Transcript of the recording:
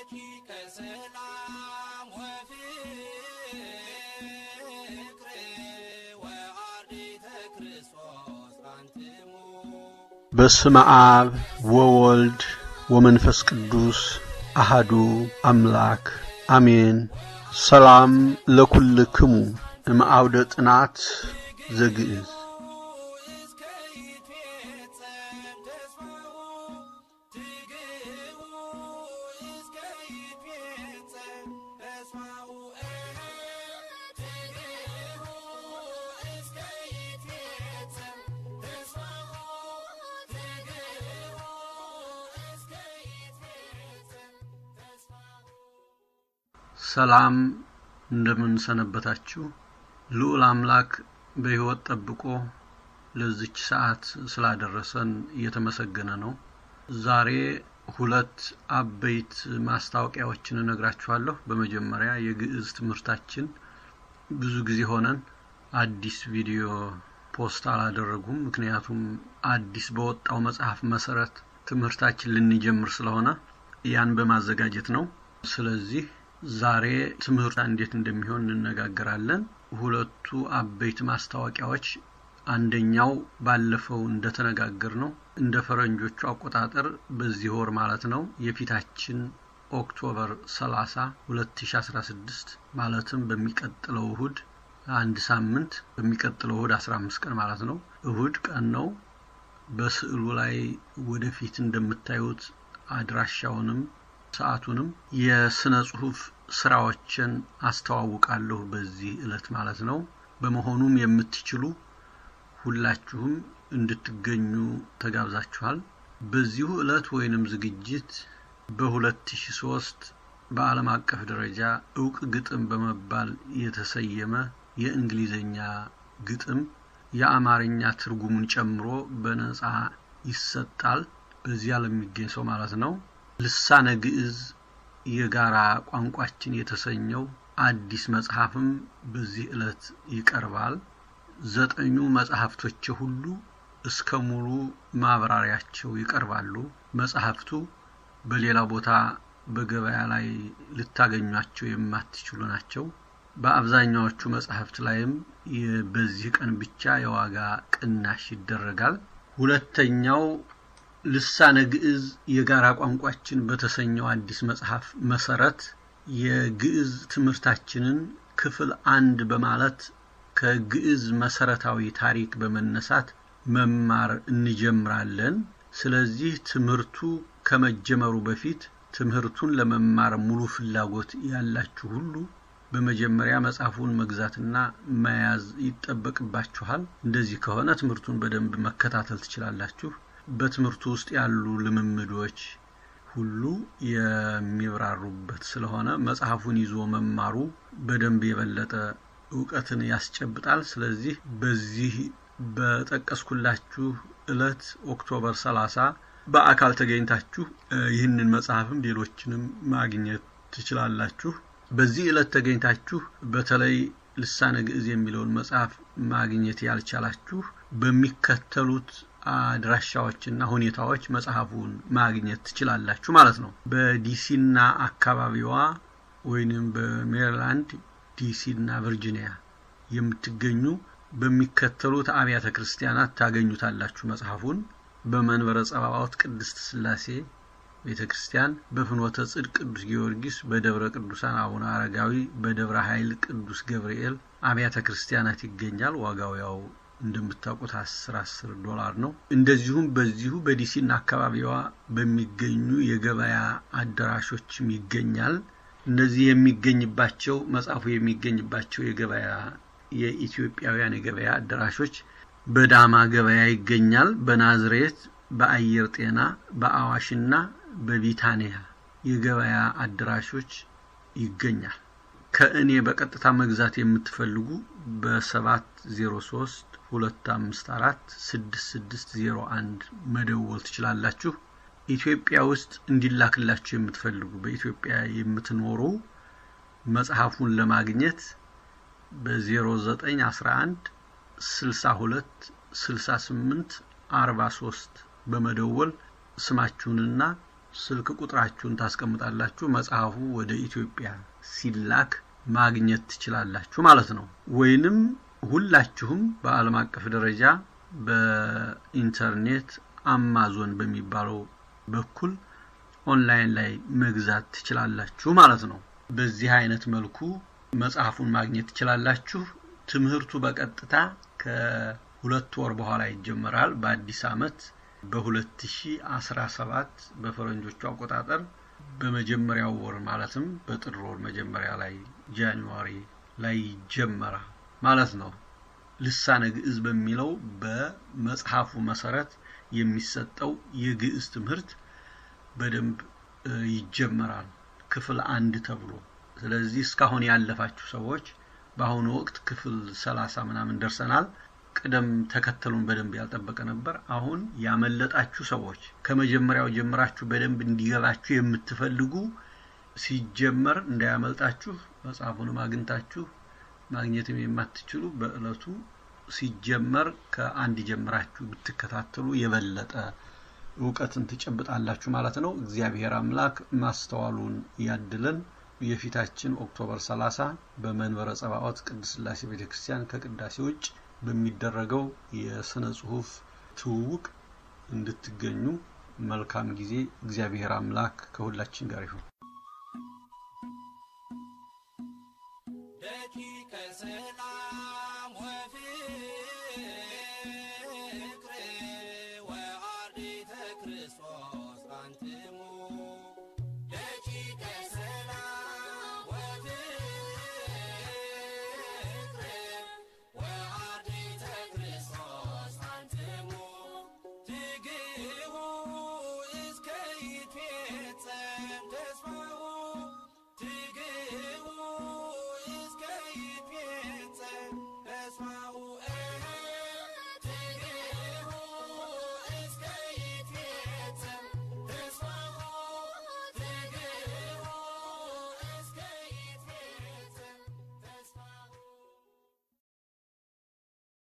ረቂቀ ሰላም ወፍቅር ወአርዲተ ክርስቶስ አንትሙ በስመ አብ ወወልድ ወመንፈስ ቅዱስ አሃዱ አምላክ አሜን። ሰላም ለኩልክሙ እምአውደ ጥናት ዘግእዝ እስከ ይትፌጸም ተስፋሁ ትግህቡ እስከ ይትፌጸም ተስፋሁ ትግህቡ እስከ ይትፌጸም ተስፋሁ ትግህቡ እስከ ይትፌጸም ተስፋሁ ሰላም እንደምን ሰነበታችሁ? ልዑል አምላክ በሕይወት ጠብቆ ለዚች ሰዓት ስላደረሰን እየተመሰገነ ነው። ዛሬ ሁለት አበይት ማስታወቂያዎችን እነግራችኋለሁ። በመጀመሪያ የግዕዝ ትምህርታችን ብዙ ጊዜ ሆነን አዲስ ቪዲዮ ፖስት አላደረጉም። ምክንያቱም አዲስ በወጣው መጽሐፍ መሰረት ትምህርታችን ልንጀምር ስለሆነ ያን በማዘጋጀት ነው። ስለዚህ ዛሬ ትምህርት እንዴት እንደሚሆን እንነጋገራለን። ሁለቱ አበይት ማስታወቂያዎች አንደኛው ባለፈው እንደተነጋገር ነው እንደ ፈረንጆቹ አቆጣጠር በዚህ ወር ማለት ነው የፊታችን ኦክቶበር 30 2016 ማለትም በሚቀጥለው እሁድ አንድ ሳምንት በሚቀጥለው እሁድ 15 ቀን ማለት ነው እሁድ ቀን ነው። በስዕሉ ላይ ወደፊት እንደምታዩት አድራሻውንም ሰዓቱንም የስነ ጽሁፍ ስራዎችን አስተዋውቃለሁ በዚህ እለት ማለት ነው። በመሆኑም የምትችሉ ሁላችሁም እንድትገኙ ተጋብዛችኋል። በዚሁ እለት ወይንም ዝግጅት በ2003 በዓለም አቀፍ ደረጃ እውቅ ግጥም በመባል የተሰየመ የእንግሊዝኛ ግጥም የአማርኛ ትርጉሙን ጨምሮ በነጻ ይሰጣል። በዚያ ለሚገኝ ሰው ማለት ነው። ልሳነ ግዕዝ የጋራ ቋንቋችን የተሰኘው አዲስ መጽሐፍም በዚህ ዕለት ይቀርባል። ዘጠኙ መጽሐፍቶች ሁሉ እስከ ሙሉ ማብራሪያቸው ይቀርባሉ። መጽሐፍቱ በሌላ ቦታ በገበያ ላይ ልታገኟቸው የማትችሉ ናቸው። በአብዛኛዎቹ መጽሐፍት ላይም የ- በዚህ ቀን ብቻ የዋጋ ቅናሽ ይደረጋል። ሁለተኛው ልሳነ ግዕዝ የጋራ ቋንቋችን በተሰኘው አዲስ መጽሐፍ መሰረት የግዕዝ ትምህርታችንን ክፍል አንድ በማለት ከግዕዝ መሰረታዊ ታሪክ በመነሳት መማር እንጀምራለን። ስለዚህ ትምህርቱ ከመጀመሩ በፊት ትምህርቱን ለመማር ሙሉ ፍላጎት ያላችሁ ሁሉ በመጀመሪያ መጽሐፉን መግዛትና መያዝ ይጠበቅባችኋል። እንደዚህ ከሆነ ትምህርቱን በደንብ መከታተል ትችላላችሁ። በትምህርቱ ውስጥ ያሉ ልምምዶች ሁሉ የሚብራሩበት ስለሆነ መጽሐፉን ይዞ መማሩ በደንብ የበለጠ እውቀትን ያስጨብጣል። ስለዚህ በዚህ በጠቀስኩላችሁ ዕለት ኦክቶበር 30 በአካል ተገኝታችሁ እ፣ ይህንን መጽሐፍም ሌሎችንም ማግኘት ትችላላችሁ። በዚህ ዕለት ተገኝታችሁ በተለይ ልሳነ ግዕዝ የሚለውን መጽሐፍ ማግኘት ያልቻላችሁ በሚከተሉት አድራሻዎችና ሁኔታዎች መጽሐፉን ማግኘት ትችላላችሁ ማለት ነው። በዲሲና አካባቢዋ ወይንም በሜሪላንድ ዲሲና ቨርጂኒያ የምትገኙ በሚከተሉት አብያተ ክርስቲያናት ታገኙታላችሁ መጽሐፉን በመንበረ ጸባዖት ቅድስት ሥላሴ ቤተ ክርስቲያን፣ በፍኖተ ጽድቅ ቅዱስ ጊዮርጊስ፣ በደብረ ቅዱሳን አቡነ አረጋዊ፣ በደብረ ኃይል ቅዱስ ገብርኤል አብያተ ክርስቲያናት ይገኛል። ዋጋው ያው እንደምታውቁት አስር አስር ዶላር ነው። እንደዚሁም በዚሁ በዲሲና አካባቢዋ በሚገኙ የገበያ አዳራሾችም ይገኛል። እነዚህ የሚገኝባቸው መጽሐፉ የሚገኝባቸው የገበያ የኢትዮጵያውያን የገበያ አዳራሾች በዳማ ገበያ ይገኛል። በናዝሬት፣ በአየር ጤና፣ በአዋሽና በቢታንያ የገበያ አዳራሾች ይገኛል። ከእኔ በቀጥታ መግዛት የምትፈልጉ በ703 254 6601 መደወል ትችላላችሁ። ኢትዮጵያ ውስጥ እንዲላክላችሁ የምትፈልጉ በኢትዮጵያ የምትኖሩ መጽሐፉን ለማግኘት በ0911 62 68 43 በመደወል ስማችሁንና ስልክ ቁጥራችሁን ታስቀምጣላችሁ። መጽሐፉ ወደ ኢትዮጵያ ሲላክ ማግኘት ትችላላችሁ ማለት ነው። ወይንም ሁላችሁም በዓለም አቀፍ ደረጃ በኢንተርኔት አማዞን በሚባለው በኩል ኦንላይን ላይ መግዛት ትችላላችሁ ማለት ነው። በዚህ አይነት መልኩ መጽሐፉን ማግኘት ትችላላችሁ። ትምህርቱ በቀጥታ ከሁለት ወር በኋላ ይጀመራል። በአዲስ ዓመት በ2017 በፈረንጆቹ አቆጣጠር በመጀመሪያው ወር ማለትም በጥር ወር መጀመሪያ ላይ ጃንዋሪ ላይ ይጀመራል ማለት ነው። ልሳነ ግዕዝ በሚለው በመጽሐፉ መሰረት የሚሰጠው የግዕዝ ትምህርት በደንብ ይጀመራል ክፍል አንድ ተብሎ። ስለዚህ እስካሁን ያለፋችሁ ሰዎች በአሁኑ ወቅት ክፍል ሰላሳ ምናምን ደርሰናል። ቅደም ተከተሉን በደንብ ያልጠበቀ ነበር። አሁን ያመለጣችሁ ሰዎች ከመጀመሪያው ጀምራችሁ በደንብ እንዲገባችሁ የምትፈልጉ ሲጀመር እንዳያመልጣችሁ መጽሐፉንም አግኝታችሁ ማግኘትም የማትችሉ በእለቱ ሲጀመር ከአንድ ጀምራችሁ ብትከታተሉ የበለጠ እውቀትን ትጨብጣላችሁ ማለት ነው። እግዚአብሔር አምላክ ማስተዋሉን ያድለን። የፊታችን ኦክቶበር 30 በመንበረ ጸባዖት ቅድስት ሥላሴ ቤተ ክርስቲያን ከቅዳሴ ውጭ በሚደረገው የስነ ጽሁፍ ትውውቅ እንድትገኙ መልካም ጊዜ። እግዚአብሔር አምላክ ከሁላችን ጋር ይሁን። ደቂቀ ሰላም ወፍቅር ወአርዲተ ክርስቶስ አንትሙ